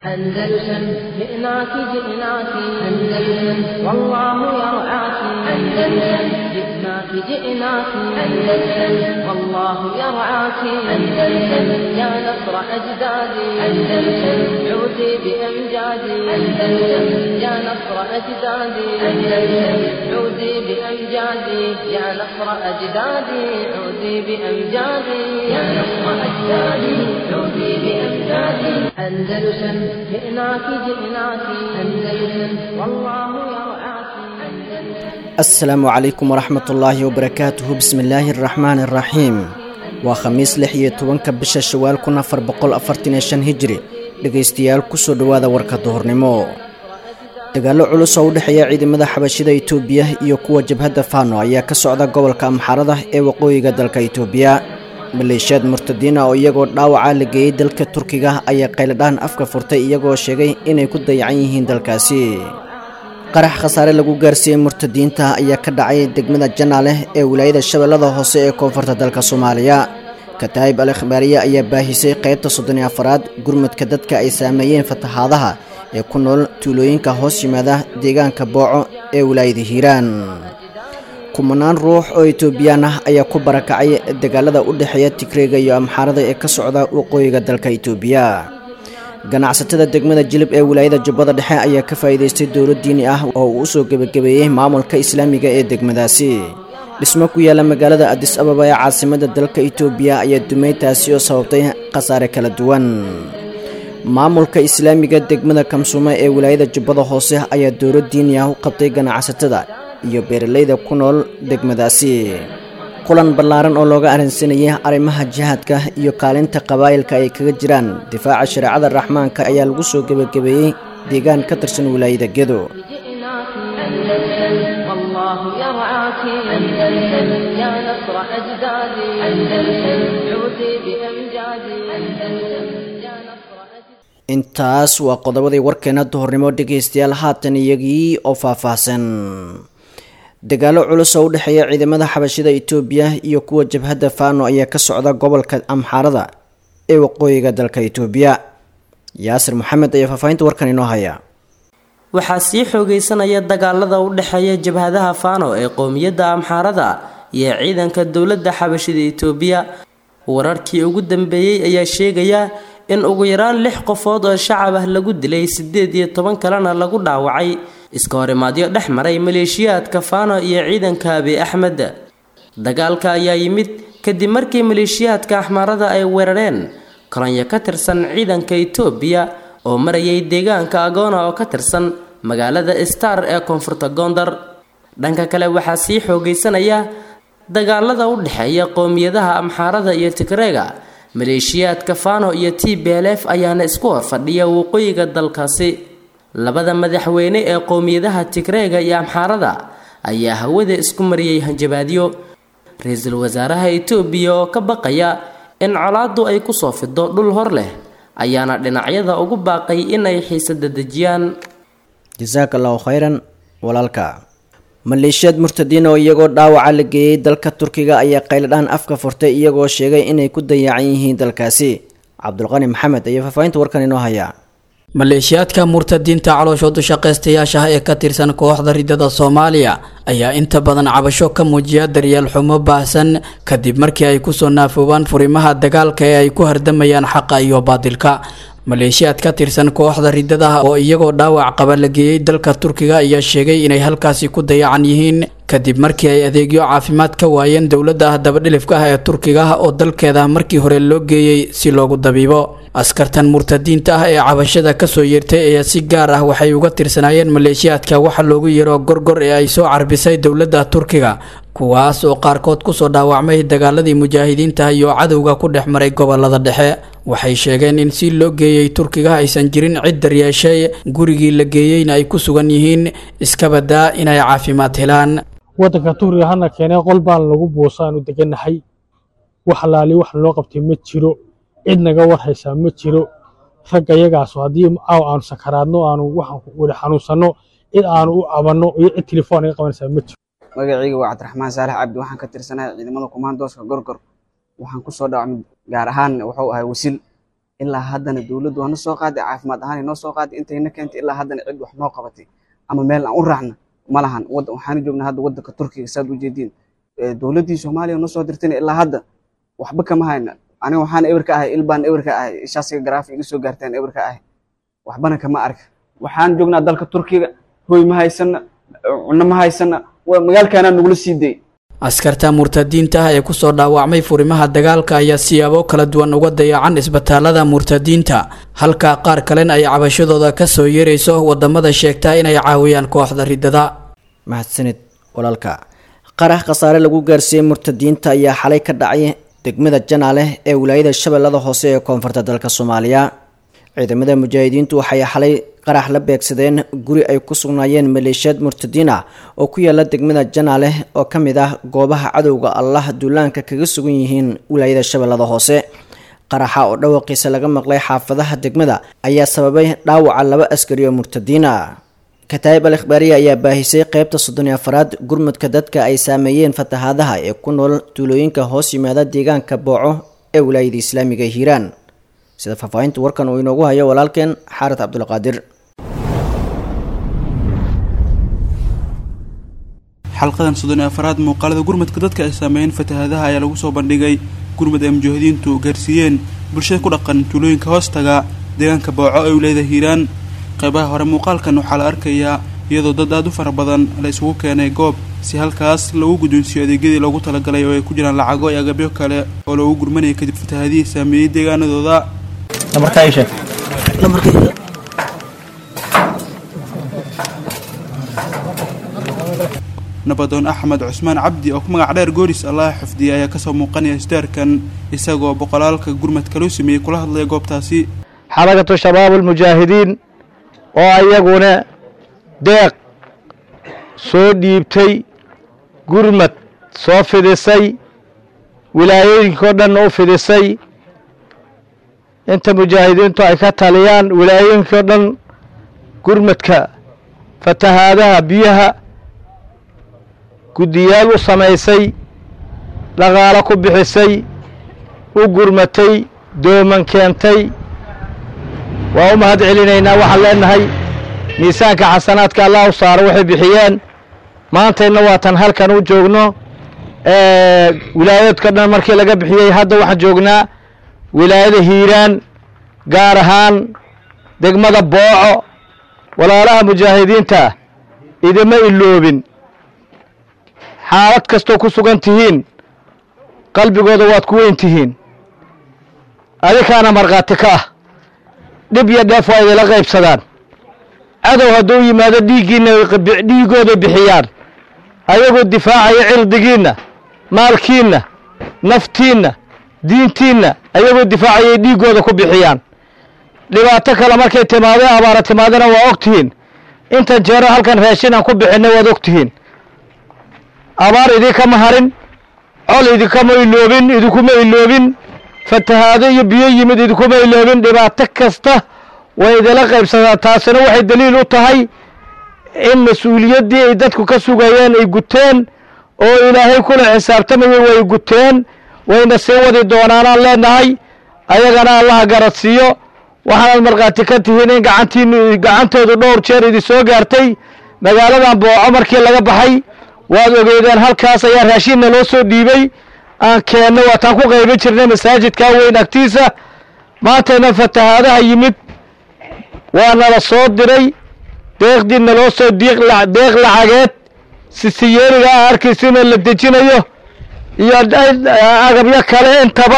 أندلسن جئناك جئناك أندلسن والله يرعاك أندلسن جئناك جئناك أندلسن والله يرعاك أندلسن يا نصر أجدادي أندلسن عودي بأمجادي أندلسن يا نصر أجدادي أندلسن عودي بأمجادي يا نصر أجدادي عودي بأمجادي يا نصر أجدادي عودي بأمجادي أندلسن جئناك جئناك أندلسن والله يرعاك أندلسن asalaamu calaykum waraxmat ullaahi wabarakaatuhu bismillaahi araxmaani araxiim waa khamiis lix iyo tobanka bisha shawaal kun afar boqol afartan iyo shan hijri dhegaystayaal kusoo dhowaada warka duhurnimo dagaallo culus oo u dhexeeya ciidamada xabashida itoobiya iyo kuwa jabhadda faano ayaa ka socda gobolka amxarada ee waqooyiga dalka itoobiya maleeshiyaad murtadiina oo iyagoo dhaawaca la geeyey dalka turkiga ayaa qayladhaan afka furtay iyagoo sheegay inay ku dayacan yihiin dalkaasi qarax khasaare lagu gaarsiiyey murtadiinta ayaa ka dhacay degmada janaaleh ee wilaayada shabeellada hoose ee koonfurta dalka soomaaliya kataayib al ikhbaariye ayaa baahisay qaybta soddon iyo afaraad gurmudka dadka ay saameeyeen fatahaadaha ee ku nool tuulooyinka hoos yimaada deegaanka booco ee wilaayada hiiraan kumanaan ruux oo itoobiyaan ah ayaa ku barakacay dagaalada u dhexeeya tigreega iyo amxaarada ee ka socda waqooyiga dalka itoobiya ganacsatada degmada jilib ee wilaayada jubbada dhexe ayaa ka faa'iidaystay dowlad diini ah oo uu usoo gebagabeeyey maamulka islaamiga ee degmadaasi dhismo ku yaala magaalada adis ababa ee caasimada dalka itoobiya ayaa dumay taasi oo sababtay khasaare kala duwan maamulka islaamiga degmada kamsuume ee wilaayada jubbada hoose ayaa dowlad diini ah u qabtay ganacsatada iyo beeralayda ku nool degmadaasi kulan ballaaran oo looga arrinsanayay arrimaha jihaadka iyo kaalinta qabaa'ilka ay kaga jiraan difaaca shareecada raxmaanka ayaa lagu soo gebagabeeyey deegaan ka tirsan wilaayada gedo جئناك أندلسن والله يرعاك أندلسن يا نصر أجدادي أندلسن عودي بأمجادي أندلسن يا نصر أجدادي intaas waa qodobadii warkeena duhurnimo dhegaystayaal haatan iyagii oo faahfaahsan dagaallo culus oo u dhexeeya ciidamada xabashida itoobiya iyo kuwa jabhadda faano ayaa ka socda gobolka amxaarada ee waqooyiga dalka itoobiya yaasir maxamed ayaa faahfaahinta warkan inoo haya waxaa sii xoogeysanaya dagaalada u dhexeeya jabhadaha faano ee qowmiyadda amxaarada iyo ciidanka dowladda xabashida itoobiya wararkii ugu dambeeyey ayaa sheegaya in ugu yaraan lix qofood oo shacab ah lagu dilay sideed iyo toban kalena lagu dhaawacay iska horimaadyo dhex maray maleeshiyaadka faano iyo ciidanka abi axmed dagaalka ayaa yimid kadib markii maleeshiyaadka axmaarada ay weerareen kolonyo ka tirsan ciidanka itoobiya oo marayay deegaanka agoona oo ka tirsan magaalada star ee koonfurta goondar dhanka kale waxaa sii xoogeysanaya dagaalada u dhexeeya qowmiyadaha amxaarada iyo tigreega maleeshiyaadka fano iyo t b l f ayaana isku horfadhiya waqooyiga dalkaasi labada madaxweyne ee qowmiyadaha tigreega iyo amxaarada ayaa hawada isku mariyey hanjabaadyo ra-iisul wasaaraha itoobiya oo ka baqaya in colaadu ay kusoo fido dhul hor leh ayaana dhinacyada ugu baaqay inay xiisada dejiyaan jasaaka allahu khayran walaalka maleeshiyaad murtadiin oo iyagoo dhaawaca la geeyey dalka turkiga ayaa qayladhaan afka furtay iyagoo sheegay inay ku dayacan yihiin dalkaasi cabdulqani maxamed ayaa faahfaahinta warkan inoo haya maleeshiyaadka murtadiinta calooshoodu shaqaystayaasha ee ka tirsan kooxda ridada soomaaliya ayaa inta badan cabasho ka muujiya daryeel xumo baahsan kadib markii ay kusoo naafoobaan furimaha dagaalka ee ay ku hardamayaan xaqa iyo baadilka maleeshiyaad ka tirsan kooxda ridadaha oo iyagoo dhaawac qaba la geeyey dalka turkiga ayaa sheegay inay halkaasi ku dayacan yihiin kadib markii ay adeegyo caafimaad ka waayeen dowladda dabadhilifka ah ee turkiga oo dalkeeda markii hore loo geeyey si loogu dabiibo askartan murtadiinta ah ee cabashada kasoo yeertay ayaa si gaar ah waxay uga tirsanaayeen maleeshiyaadka waxa loogu yeero gorgor ee ay soo carbisay dowladda turkiga kuwaas oo qaarkood kusoo dhaawacmay dagaaladii mujaahidiinta iyo cadowga ku dhex maray gobolada dhexe waxay sheegeen in si loo geeyey turkiga aysan jirin cid daryeeshay gurigii la geeyeyna ay ku sugan yihiin iskabadaa inay caafimaad helaan waddanka turkiga hana keenee qol baan lagu buusaanu degannahay wax laali wax loo qabtay ma jiro cid naga warhaysaa ma jiro ragga yagaaso haddii caaw aanu sakaraadno aanu waxaan wada xanuunsanno cid aanu u cabanno iyo cid telefoon naga qabanaysaa ma jiro magacayga waa cabdiraxmaan saalax cabdi waxaan ka tirsanahay ciidamada kumaandooska gorgor waxaan kusoo dhawacmay gaar ahaan wuxuu ahay wasil ilaa haddana dowladdu waa na soo qaaday caafimaad ahaan noo soo qaaday intayna keentay ilaa haddana cid wax noo qabatay ama meel aan u raacna ma lahan waxaana joognaa hadda waddanka turkiga saad u jeediin dowladdii soomaaliya noo soo dirtayna ilaa hadda waxba kama hayna aniga waxaan ewer ka ahay ilbaan ewer ka ahay ishaasiga garaafi iga soo gaartaan ewer ka ahay waxbana kama arka waxaan joognaa dalka turkiga hoy ma haysana cunno ma haysana magaalkaanaa nagula sii day askarta murtadiinta ah ee kusoo dhaawacmay furimaha dagaalka ayaa siyaabo kala duwan uga dayacan isbitaalada murtadiinta halka qaar kalena ay cabashadooda kasoo yeerayso wadamada sheegta inay caawiyaan kooxda ridada mahadsanid walaalka qarax khasaare lagu gaarsiiyey murtadiinta ayaa xalay ka dhacay degmada janaale ee wilaayada shabeellada hoose ee koonfurta dalka soomaaliya ciidamada mujaahidiintu waxay xalay qarax la beegsadeen guri ay ku sugnaayeen maleeshiyaad murtadiin ah oo ku yaala degmada janaale oo ka mid ah goobaha cadowga allah duulaanka kaga sugan yihiin wilaayada shabeellada hoose qaraxa oo dhawaqiisa laga maqlay xaafadaha degmada ayaa sababay dhaawaca laba askari oo murtadiin ah kataayib al ikhbaariya ayaa baahisay qeybta soddon iyo afaraad gurmudka dadka ay saameeyeen fatahaadaha ee ku nool tuulooyinka hoos yimaada deegaanka booco ee wilaayada islaamiga hiiraan sida faahfaahinta warkan uu inoogu hayo walaalkeen xaarid cabdulqaadir xalqadan soddon iyo afaraad muuqaalada gurmadka dadka ay saameeyeen fatahaadaha ayaa lagu soo bandhigay gurmud ay mujaahidiintu gaarsiiyeen bulshada ku dhaqan tuulooyinka hoostaga deegaanka booco ee wilaayada hiiraan qaybaha hore muuqaalkan waxaa la arkayaa iyadoo dad aada u fara badan la isugu keenay goob si halkaas lagu guddoonsiiyo adeegyadii loogu talagalay oo ay ku jiraan lacago iyo agabyo kale oo loogu gurmanayay kadib fatahaadihii saameeyey deegaanadooda nabadoon axmed cusmaan cabdi oo ku magac dheer gooris allaha xifdiyay ayaa kasoo muuqanaya isdaarkan isagoo boqolaalka gurmadka loo sameeyey kula hadlaya goobtaasi xarakatu shabaab almujaahidiin oo ayaguna deeq soo dhiibtay gurmad soo fidisay wilaayooyinkao dhan u fidisay inta mujaahidiintu ay ka taliyaan wilaayooyinkao dhan gurmadka fatahaadaha biyaha guddiyaal u samaysay dhaqaalo ku bixisay u gurmatay dooman keentay waa u mahad celinaynaa waxaan leenahay miisaanka xasanaadka allah u saaro waxay bixiyeen maantayna waatan halkan u joogno wilaayaedka dhan markii laga bixiyey hadda waxaan joognaa wilaayada hiiraan gaar ahaan degmada booco walaalaha mujaahidiinta idima iloobin xaalad kastoo ku sugan tihiin qalbigooda waad ku weyn tihiin adinkaana markhaati ka ah dhib iyo dheef waa idila qaybsadaan cadow hadduu yimaado dhiiggiinna dhiiggooda bixiyaan ayagoo difaacaya cirdigiinna maalkiinna naftiinna diintiinna ayagoo difaacayay dhiiggooda ku bixiyaan dhibaato kale markay timaado abaara timaadana waa og tihiin intan jeero halkan raashin aan ku bixinay waad og tihiin abaar idinkama harin col idinkama iloobin idinkuma iloobin fatahaado iyo biyo yimid idinkuma iloobin dhibaato kasta way idila qaybsadaan taasina waxay daliil u tahay in mas-uuliyaddii ay dadku ka sugayeen ay guteen oo ilaahay kula xisaabtamayay way guteen wayna sii wadi doonaanaan leenahay ayagana allaha garadsiiyo waxaanaad markhaati ka tihiin in gacantiinu gacantoodu dhowr jeer idin soo gaartay magaaladan booco markii laga baxay waad ogeydeen halkaas ayaa raashinna loo soo dhiibay aan keenno waataan ku qaybin jirnay masaajidkaa weyn agtiisa maantayna fatahaadaha yimid waa nala soo diray deeqdii naloo soo deeq lacageed sisiyeeriga a arkaysiina la dejinayo iyo agabyo kale intaba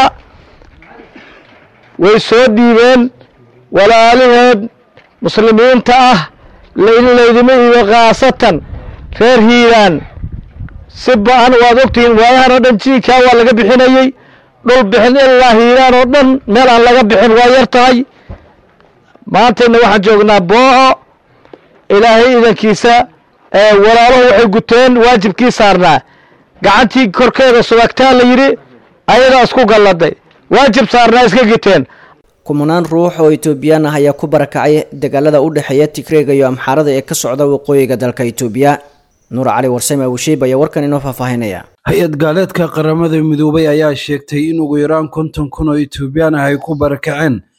way soo dhiibeen walaalaheed muslimiinta ah in laydima iibo khaasatan reer hiiraan si ba-an waad ogtihiin waayahan oo dhan jiinkaa waa laga bixinayey dhul bixin ilaa hiiraan oo dhan meel aan laga bixin waa yar tahay maantayna waxaan joognaa booco ilaahay idankiisa walaaluhu waxay guteen waajibkii saarnaa gacantii korkeeda subagtaa la yidhi ayadaa isku galladay waajib saarnaa iska giteen kumanaan ruux oo etoobiyaan ah ayaa ku barakacay dagaalada u dhexeeya tigreega iyo amxaarada ee ka socda waqooyiga dalka itoobiya nuur cali warsame abushiib ayaa warkan inoo faahfaahinaya hay-ad gaaleedka qaramada midoobay ayaa sheegtay in ugu yaraan konton kun oo etoobiyaan ah ay ku barakaceen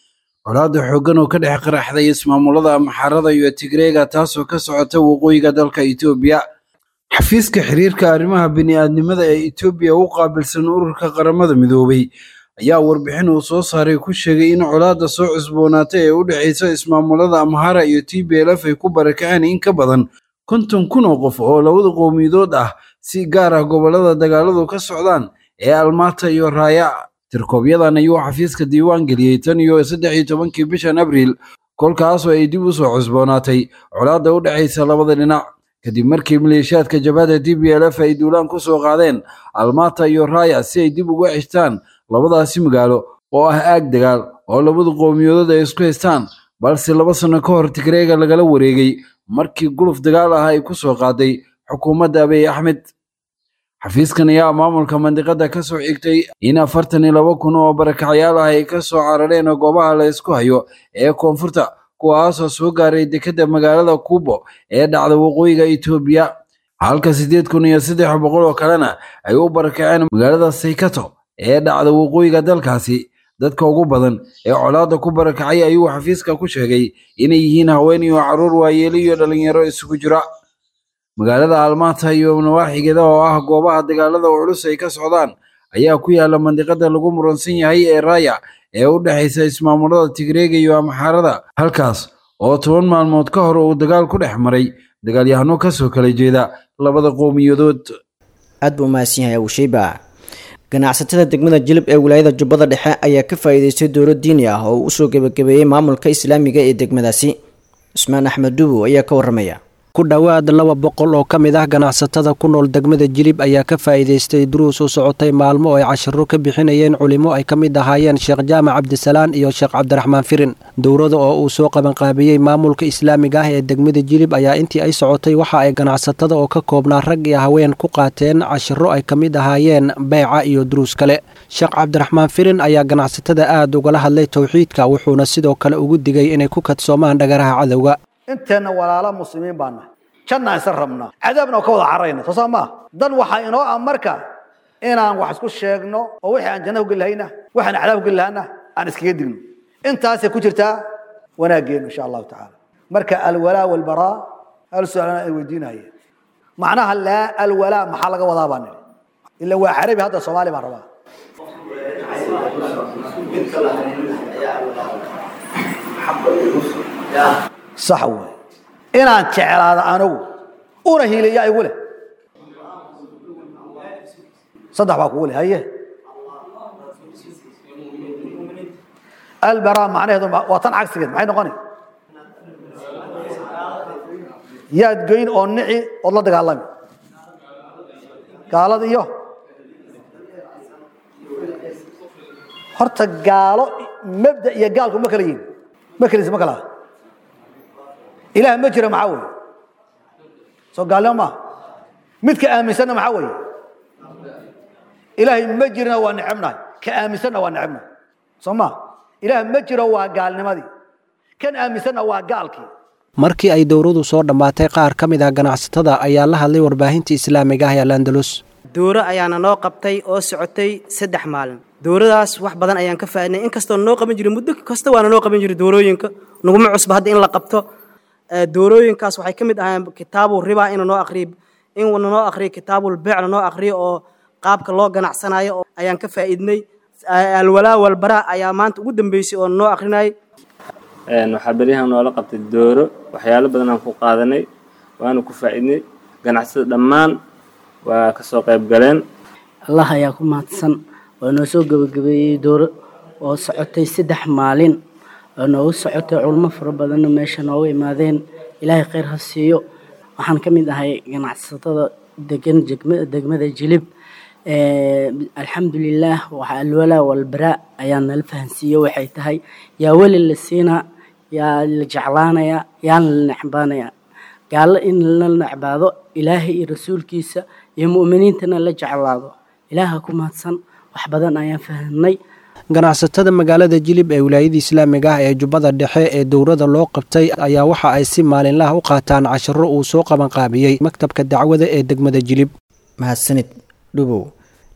colaada xooggan oo ka dhex qaraxday ismaamulada amxaarada iyo tigreega taasoo ka socota waqooyiga dalka etoobiya xafiiska xiriirka arrimaha bini'aadnimada ee etoobiya u qaabilsan ururka qaramada midoobay ayaa warbixin uu soo saaray ku sheegay in colaadda soo cusboonaatay ee u dhexaysa ismaamulada amhara iyo t b l f ay ku barakaceen in ka badan konton kun oo qof oo labada qowmiyadood ah si gaar ah gobollada dagaaladu ka socdaan ee almaata iyo raaya tirkoobyadan ayuu xafiiska diiwaan geliyey tan iyo saddex iyo tobankii bishan abriil kolkaasoo ay dib u soo cusboonaatay colaadda u dhexaysa labada dhinac kadib markii maleeshiyaadka jabhadda t b l f ay duulaan ku soo qaadeen almaata iyo raaya si ay dib uga xishtaan labadaasi magaalo oo ah aag dagaal oo labada qowmiyadood ay isku haystaan balse laba sanno ka hor tigreega lagala wareegay markii guluf dagaal ah ay ku soo qaaday xukuumadda abiy axmed xafiiskan ayaa maamulka mandiqada ka soo xigtay in afartan iyo laba kun oo barakacyaal ah ay ka soo carareen goobaha la isku hayo ee koonfurta kuwaasoo soo gaaray dekedda magaalada kuubo ee dhacda waqooyiga etoobiya halka siddeed kun iyo saddex boqol oo kalena ay u barakaceen magaalada saykato ee dhacda waqooyiga dalkaasi dadka ugu badan ee colaadda ku barakacay ayuu xafiiska ku sheegay inay yihiin haween iyo carruur waayeelo iyo dhalinyaro isugu jira magaalada almaata iyo nawaaxigeeda oo ah goobaha dagaalada culus ay ka socdaan ayaa ku yaala mandiqada lagu muransan yahay ee raaya ee u dhexaysa ismaamulada tigreega iyo amxaarada halkaas oo toban maalmood ka hor uu dagaal ku dhex maray dagaalyahano kasoo kala jeeda labada qowmiyadood aad buu umahadsan yahay awsheyba ganacsatada degmada jilib ee wilaayada jubbada dhexe ayaa ka faa'iideystay dowlo diini ah oo uu usoo gebagabeeyey maamulka islaamiga ee degmadaasi cusmaan axmed dubow ayaa ka waramaya ku dhowaad laba boqol oo ka mid ah ganacsatada ku nool degmada jilib ayaa ka faa'iidaystay duruus u socotay maalmo oo ay cashiro ka bixinayeen culimo ay ka mid ahaayeen sheekh jaamac cabdisalaan iyo sheekh cabdiraxmaan firin dowrada oo uu soo qabanqaabiyey maamulka islaamiga ah ee degmada jilib ayaa intii ay socotay waxa ay ganacsatada oo ka koobnaa rag iyo haween ku qaateen cashiro ay ka mid ahaayeen beyca iyo duruus kale sheekh cabdiraxmaan firin ayaa ganacsatada aad ugala hadlay towxiidka wuxuuna sidoo kale ugu digay inay ku kadsoomaan dhagaraha cadowga inteenna walaalo muslimiin baan nahay jannaan isa rabnaa cadaabna oo ka wada cararayna soo saa maaha dan waxaa inoo ah marka inaan wax isku sheegno oo wixii aan janna ugeli lahayna waxaan cadaab ugeli lahana aan iskaga digno intaasay ku jirtaa wanaaggeenu insha allahu tacaala marka alwalaa walbaraa hal su-aalana ay weydiinayeen macnaha laa alwalaa maxaa laga wadaa baan nidhi ila waa carabi hadda soomaali baan rabaa sax wey inaan jeclaado anigu una hiiliya igu leh saddex baa kugu leh haye albaraa macnaheedu waa tan cagsigeed maxay noqoni yaad goyn oo nici ood la dagaalami gaalada iyo horta gaalo mabda iyo gaalku ma kala yihin ma kaliisa ma kala ilaah ma jira maxaa weeye soo gaalnimo maaha midka aaminsanna maxaa weeye ilaahay ma jirna waa necebnahay ka aaminsanna waa necebnahay soo maa ilaah ma jiro waa gaalnimadii kan aaminsanna waa gaalkii markii ay dowradu soo dhammaatay qaar ka mid ah ganacsatada ayaa la hadlay warbaahinta islaamiga ah ee alandalus dowro ayaana noo qabtay oo socotay saddex maalin dowradaas wax badan ayaan ka faaidnay inkastoo noo qaban jiray muddo kasta waana noo qaban jiray dowrooyinka naguma cusba hadda in la qabto doorooyinkaas waxay ka mid ahayn kitaabu riba ina noo aqriyo in noo aqriyo kitaabul beecna noo aqriyo oo qaabka loo ganacsanayo ayaan ka faa'iidnay alwalaa walbaraa ayaa maanta ugu dambeysay oo noo aqrinayay waxaa beryahan noola qabtay dooro waxyaalo badan aan ku qaadanay waana ku faa'iidnay ganacsada dhammaan waa ka soo qayb galeen allah ayaa ku mahadsan oo noo soo gebagabeeyey dooro oo socotay saddex maalin oo noogu socotay culmo fara badanna meesha nooga imaadeen ilaahay khayr ha siiyo waxaan ka mid ahay ganacsatada degan degmada jilib alxamdulilaah waxaa alwalaa walbaraa ayaa nala fahansiiye waxay tahay yaa weli la siinaa yaa la jeclaanayaa yaana la necbaanayaa gaallo in la necbaado ilaahay iyo rasuulkiisa iyo mu'miniintana la jeclaado ilaaha ku mahadsan wax badan ayaan fahamnay ganacsatada magaalada jilib ee wilaayada islaamiga ah ee jubbada dhexe ee dowrada loo qabtay ayaa waxa ay si maalinlaha u qaataan cashiro uu soo qabanqaabiyey maktabka dacwada ee degmada jilib mahadsanid dhubow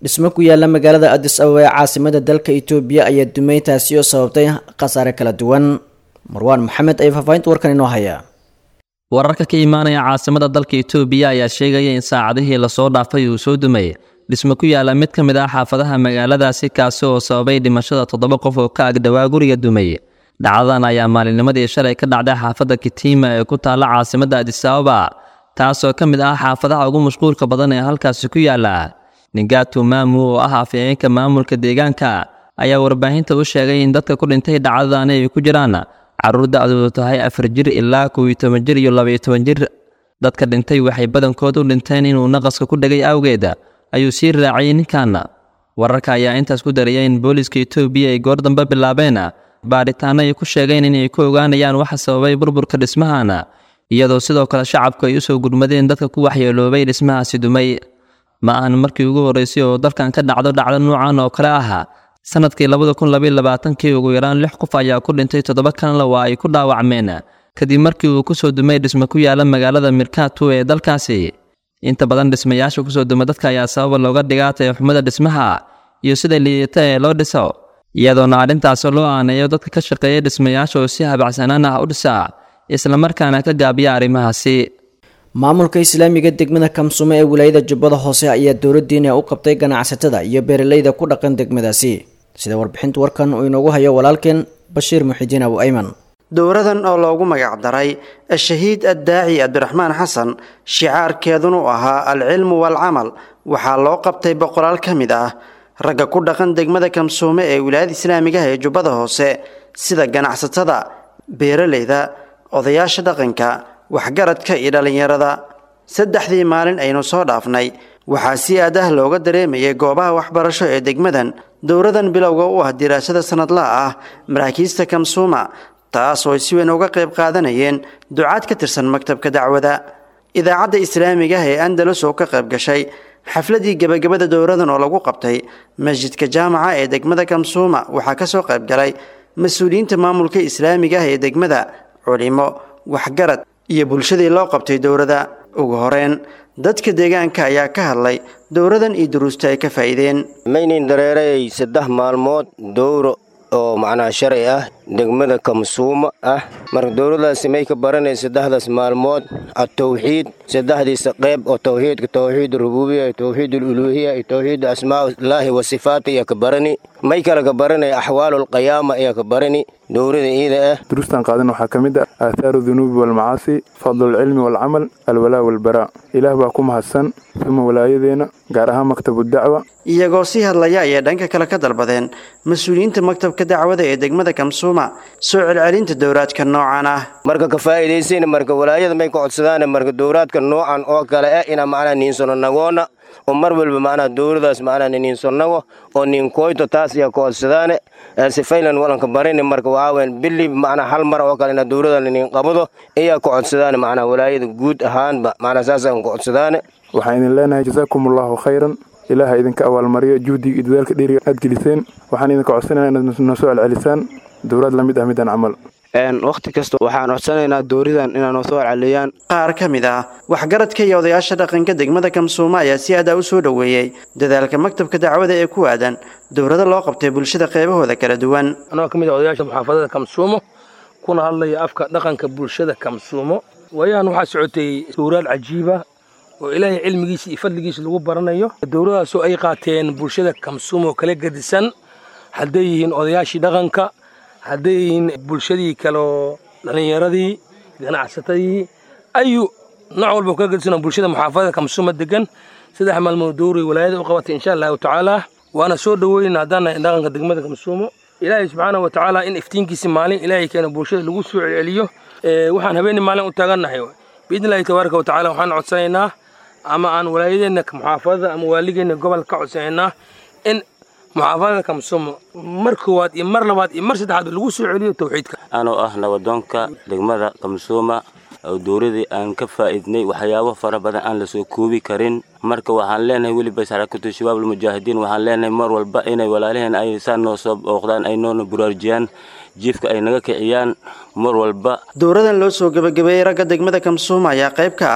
dhismo ku yaala magaalada adis ababa ee caasimada dalka itoobiya ayaa dumay taasi oo sababtay khasaare kala duwan marwaan maxamed ayaa faahfaahinta warkan inoo haya wararka ka imaanaya caasimada dalka itoobiya ayaa sheegaya in saacadihii lasoo dhaafay uu soo dumay dhismo ku yaala mid ka mid ah xaafadaha magaaladaasi kaasi oo sababay dhimashada toddoba qof oo ka agdhowaa guriga dumay dhacdadan ayaa maalinnimadii shalay ka dhacday xaafadda kitiima ee ku taalla caasimadda adis ababa taasoo ka mid ah xaafadaha ugu mashquulka badan ee halkaasi ku yaala ningatu maamu oo ah afhayeenka maamulka deegaanka ayaa warbaahinta u sheegay in dadka ku dhintay dhacdadani ay ku jiraan carruur da-doodu tahay afar jir ilaa kow iyo toban jir iyo labaiyo toban jir dadka dhintay waxay badankood u dhinteen inuu naqaska ku dhegay awgeed ayuu sii raaciyey ninkan wararka ayaa intaas ku daraya in booliiska itoobiya ay goor dambe bilaabeen baadhitaano ay ku sheegeen inay ku ogaanayaan waxa sababay burburka dhismahan iyadoo sidoo kale shacabku ay usoo gurmadeen dadka ku waxyeeloobay dhismahaasi dumay ma ahan markii ugu horreysay oo dalkan ka dhacdo dhacdo nuucan oo kale ah sanadkii labada kun labaiyo labaatankii ugu yaraan lix qof ayaa ku dhintay toddoba kanle waa ay ku dhaawacmeen kadib markii uu kusoo dumay dhismo ku yaala magaalada mirkatu ee dalkaasi inta badan dhismayaasha kusoo duma dadka ayaa sababa looga dhigaatay xumada dhismaha iyo sida liidata ee loo dhiso iyadoona arrintaasi loo aaneeyo dadka ka shaqeeya dhismayaasha oo si habacsanaan ah u dhisa islamarkaana ka gaabiya arrimahaasi maamulka islaamiga degmada kamsumo ee wilaayada jubbada hoose ayaa dowladdiina u qabtay ganacsatada iyo beeralayda ku dhaqan degmadaasi sida warbixinta warkan uu inoogu hayo walaalkeen bashiir muxidiin abu ayman dowradan oo loogu magac daray ashahiid addaaci cabdiraxmaan xasan shicaarkeeduna u ahaa alcilmu waalcamal waxaa loo qabtay boqolaal ka mid ah ragga ku dhaqan degmada kamsuume ee wilaayada islaamigaha ee jubbada hoose sida ganacsatada beeralayda odayaasha dhaqanka waxgaradka iyo dhallinyarada saddexdii maalin aynu soo dhaafnay waxaa si aad ah looga dareemayay goobaha waxbarasho ee degmadan dowradan bilowga u ah diraasada sanadlaha ah maraakiista kamsuuma taas oo ay si weyn uga qayb qaadanayeen ducaad ka tirsan maktabka dacwada idaacadda islaamiga ah ee andalus oo ka qayb gashay xafladii gebagabada dowradan oo lagu qabtay masjidka jaamaca ee degmada kamsuuma waxaa ka soo qayb galay mas-uuliyiinta maamulka islaamiga ah ee degmada culimo waxgarad iyo bulshadii loo qabtay dowrada ugu horeyn dadka deegaanka ayaa ka hadlay dowradan iyo duruusta ay ka faa'iideen maynin dareerayay saddex maalmood dowro oo macnaha sharci ah degmada kamsuuma ah marka dowladaasi may ka baranay saddexdaas maalmood atawxiid saddexdiisa qayb oo tawxiidka tawxiid rububiya iyo tawxiid uluhiya iyo tawxiid asmaaullaahi wa sifaata iyo ka barani may kale ka baranay axwaalulqiyaama iyo ka barani dowrada iida ah duruustan qaadan waxaa ka mid ah aahaaru dunuubi walmacaasi fadlulcilmi walcamal alwalaa walbaraa ilaah baa ku mahadsan uma walaayadeenna gaar ahaan maktabu dacwa iyagoo sii hadlaya ayay dhanka kale ka dalbadeen mas-uuliyiinta maktabka dacwada ee degmada kamsuuma soo celcelinta dowraadka noocan ah marka ka faa'iidaysan marka walaayada may ka codsadaan marka dowraadka noocan oo kale ah inaa macnaha niinsano nagoona oo mar walba macnaha dowladaas macnaha niinsonago oo niinkoyto taas ayaa ka codsadaane sifaylan walanka barini marka waxaaweyn bili macnaha hal mar oo kale inaa dowladan niin qabado ayaa ka codsadaane macnaha walaayada guud ahaanba macnaha saasaan ka codsadaane waxaan idin leenahay jasaakum allahu khayran ilaaha idinka abaalmariyo juhdiga iyo dadaalka dheeriga aad geliseen waxaan idinka codsanayna inaad noo soo celcelisaan dowlaad la mid ah midaan camal wakhti kasta waxaan codsanaynaa dooridan inaa noo soo celceliyaan qaar ka mid ah waxgaradka iyo odayaasha dhaqanka degmada kamsuuma ayaa si adaa u soo dhoweeyey dadaalka maktabka dacwada ee ku aadan dowlado loo qabtay bulshada qeybahooda kala duwan anagoo ka mid ah odayaasha muxaafadada kamsuumo kuna hadlaya afka dhaqanka bulshada kamsuumo waayahan waxaa socotay dowraad cajiiba oo ilaahay cilmigiisa iyo fadligiisa lagu baranayo dowladaasoo ay qaateen bulshada kamsuumo kala gedisan hadday yihiin odayaashii dhaqanka hadday yihiin bulshadii kaleoo dhallinyaradii ganacsatadii ayu nooc walba kala gedisan bulshada muxaafadada kamsuuma degan saddex maalmood dowray walaayada u qabatay insha allahu tacaala waana soo dhoweyna haddaan nahay dhaqanka degmada kamsuumo ilaahay subxaana wa tacaala in iftiinkiisi maalin ilaahay keena bulshada lagu soo celceliyo waxaan habeenii maalin u taagannahay biidni illahi tabaaraka wa tacala waxaan codsanaynaa ama aan walaayadeenna muxaafadada ama waaligeenna gobol ka codsanaynaa in muxaafadada kamsuumo mar koowaad iyo mar labaad iyo mar saddexaad lagu soo celiyo tawxiidka anoo ah nabadoonka degmada kamsuuma oo dowladii aan ka faa'iidnay waxyaabo fara badan aan lasoo koobi karin marka waxaan leenahay weliba sarakatu shabaab almujaahidiin waxaan leenahay mar walba inay walaalaheen ay saa noo soo booqdaan ay noona buraarjiyaan jiifka ay naga kiciyaan mar walba dowradan loo soo gebagabeeyey ragga degmada kamsuuma ayaa qayb ka ah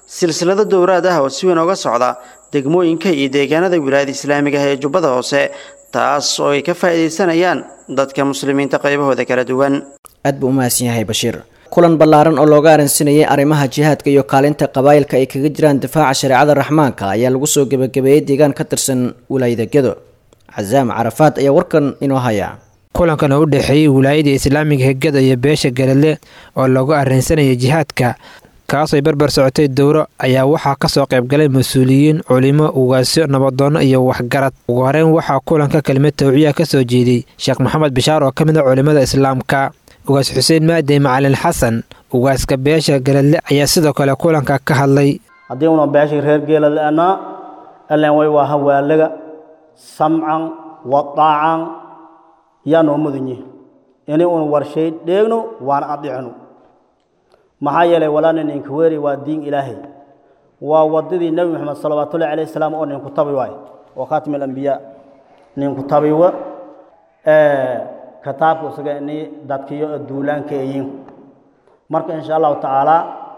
silsilado dowraad ah oo si weyn oga socda degmooyinka iyo deegaanada wilaayada islaamiga ah ee jubbada hoose taas oo ay ka faa'iidaysanayaan dadka muslimiinta qaybahooda kala duwan aad buu u mahadsan yahay bashiir kulan ballaaran oo looga arrinsinayay arrimaha jihaadka iyo kaalinta qabaa'ilka ay kaga jiraan difaaca shareecada raxmaanka ayaa lagu soo gebagabeeyey deegaan ka tirsan wilaayada gedo casaam carafaad ayaa warkan inoo haya kulankan oo u dhexeeyey wilaayada islaamiga hegada iyo beesha galadle oo loogu arrinsanayay jihaadka kaasoo barbar socotay dowro ayaa waxaa kasoo qaybgalay mas-uuliyiin culimo ugaasyo nabadoonno iyo waxgarad ugu horeyn waxaa kulanka kelimad tawciya ka soo jeediyey sheekh maxamed bishaar oo ka mid a culimmada islaamka ugaas xuseen maadey macalin xasan ugaaska beesha galadle ayaa sidoo kale kulanka ka hadlay haddii una beeshay reer geeladle'anaa allen way waa hawaalaga samcan wa daacan yaa noo mudan yihi inay un warshay dheegno waana adicno maxaa yeelay walaana ninka weeri waa diin ilaahay waa wadadii nebi moxamed salawaatullahi calayh salaam oo ninku tabi waay oo khaatim alambiyaa ninku tabiwa kitaabka isaga inay dadkiyo duulaanka eyiin marka insha allahu tacaala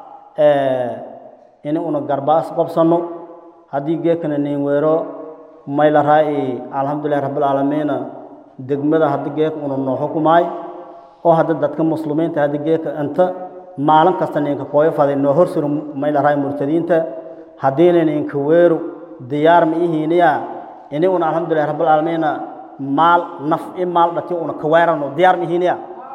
in una garbaas qabsanno haddii geekana nin weero mayla raa'i alxamdulilahi rabbilcaalamiina degmada haddi geeka una noo xukumaay oo hadda dadka muslimiinta haddi geeka inta maalin kasta ninka kooyo faday noo horsuro mayla raa'i murtadiinta haddiina ninka weeru diyaar ma ihiiniya ini una alxamdulilahi rabbilcaalamiina maal naf i maal dhati una kaweerano diyaar ma ihiiniya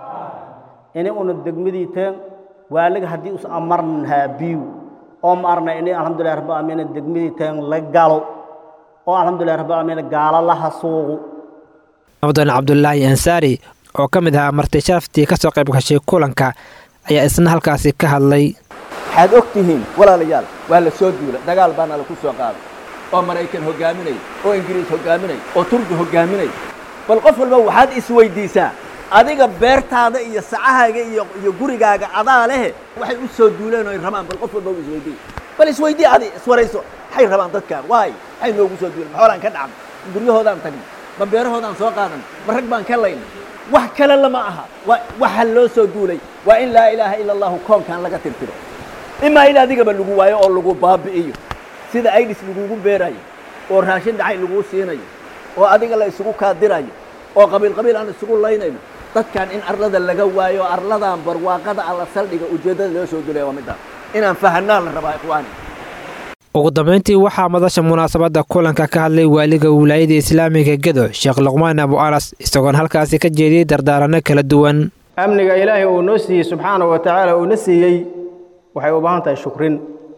ini una degmadii teen waaliga haddii us amarnahaa biyu oo ma arna ini alxamdulilahi rabbilcaalamiina degmadii teen la galo oo alxamdulilahi rabbilcaalamiina gaalo la hasuuqu mudan cabdulaahi ansaari oo ka mid ahaa marti sharaftii ka soo qayb gashay kulanka ayaa isna halkaasi ka hadlay waxaad og tihiin walaalayaal waa la soo duula dagaal baana laku soo qaaday oo maraykan hogaaminay oo ingiriis hogaaminay oo turki hogaaminay bal qof walba waxaad isweydiisaa adiga beertaada iyo sacahaaga iyo iyo gurigaaga adaa lehe waxay u soo duuleen oo ay rabaan bal qof walba isweydii bal isweydii adi iswarayso maxay rabaan dadkaan waay maxay noogu soo duuleen maxoolaan ka dhacnay guryahoodaan tagnay ma beerahoodaan soo qaadan ma rag baan ka laynay wax kale lama aha waxa loo soo duulay waa in laa ilaaha ila allahu koonkan laga tirtiro imaa in adigaba lagu waayo oo lagu baabi'iyo sida aidis lagugu beerayo oo raashin dhacay laguu siinayo oo adiga la isugu kaadirayo oo qabiil qabiil aan isugu laynayno dadkan in arlada laga waayo arladan barwaaqada alla saldhiga ujeeddada loo soo duulaya waa midaan inaan fahanaa la rabaa ikhwaani ugu dambayntii waxaa madasha munaasabadda kulanka ka hadlay waaliga wilaayada islaamiga gedo sheekh luqmaan abu anas isagoon halkaasi ka jeediyey dardaaranno kala duwan amniga ilaahay uu noo siiyey subxaana wa tacaala uuna siiyey waxay u baahan tahay shukrin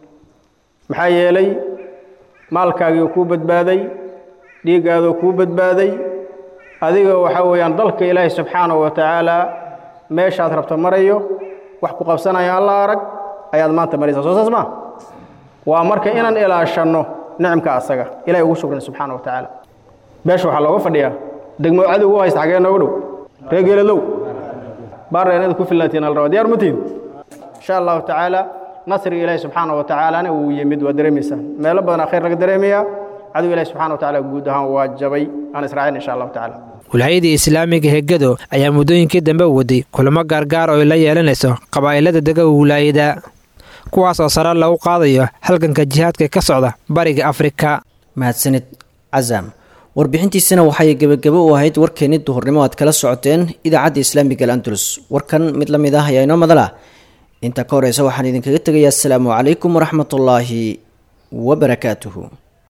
maxaa yeelay maalkaagii kuu badbaaday dhiiggaaduu kuu badbaaday adiga waxaa weeyaan dalka ilaahay subxaana wa tacaala meeshaad rabta marayo wax ku qabsanaya alla arag ayaad maanta maraysaa soo saas maa waa marka inaan ilaashanno nicmka asaga ilahay ugu shukrin subxaana wa tacaala beesha waxaa looga fadhiyaa degmo cadow u haysta xagee nooga dhow reer geeladow baarra inaad ku filnaatiin al rabaa diyaar matiin insha allahu tacaala nasriga ilaahi subxaana wa tacaalana wuu yimid waa dareemaysaan meelo badanaa khayr laga dareemayaa cadow ilaahi subxana wa tacaala guud ahaan waa jabay aan israacin insha allahu tacaala wilaayadii islaamiga hegado ayaa muddooyinkii dambe waday kulamo gaargaar oo ay la yeelanayso qabaa'ilada dega wilaayada kuwaas oo sare lagu qaadayo halganka jihaadka ka socda bariga afrika mahadsanid casaam warbixintiisana waxay gebagabo u ahayd warkeenni duhurnimo aad kala socoteen idaacadda islaamiga alandulus warkan mid la mid ah ayaa inoo madala inta ka horeysa waxaan idinkaga tegayaa asalaamu calaykum waraxmatullaahi wabarakaatuhu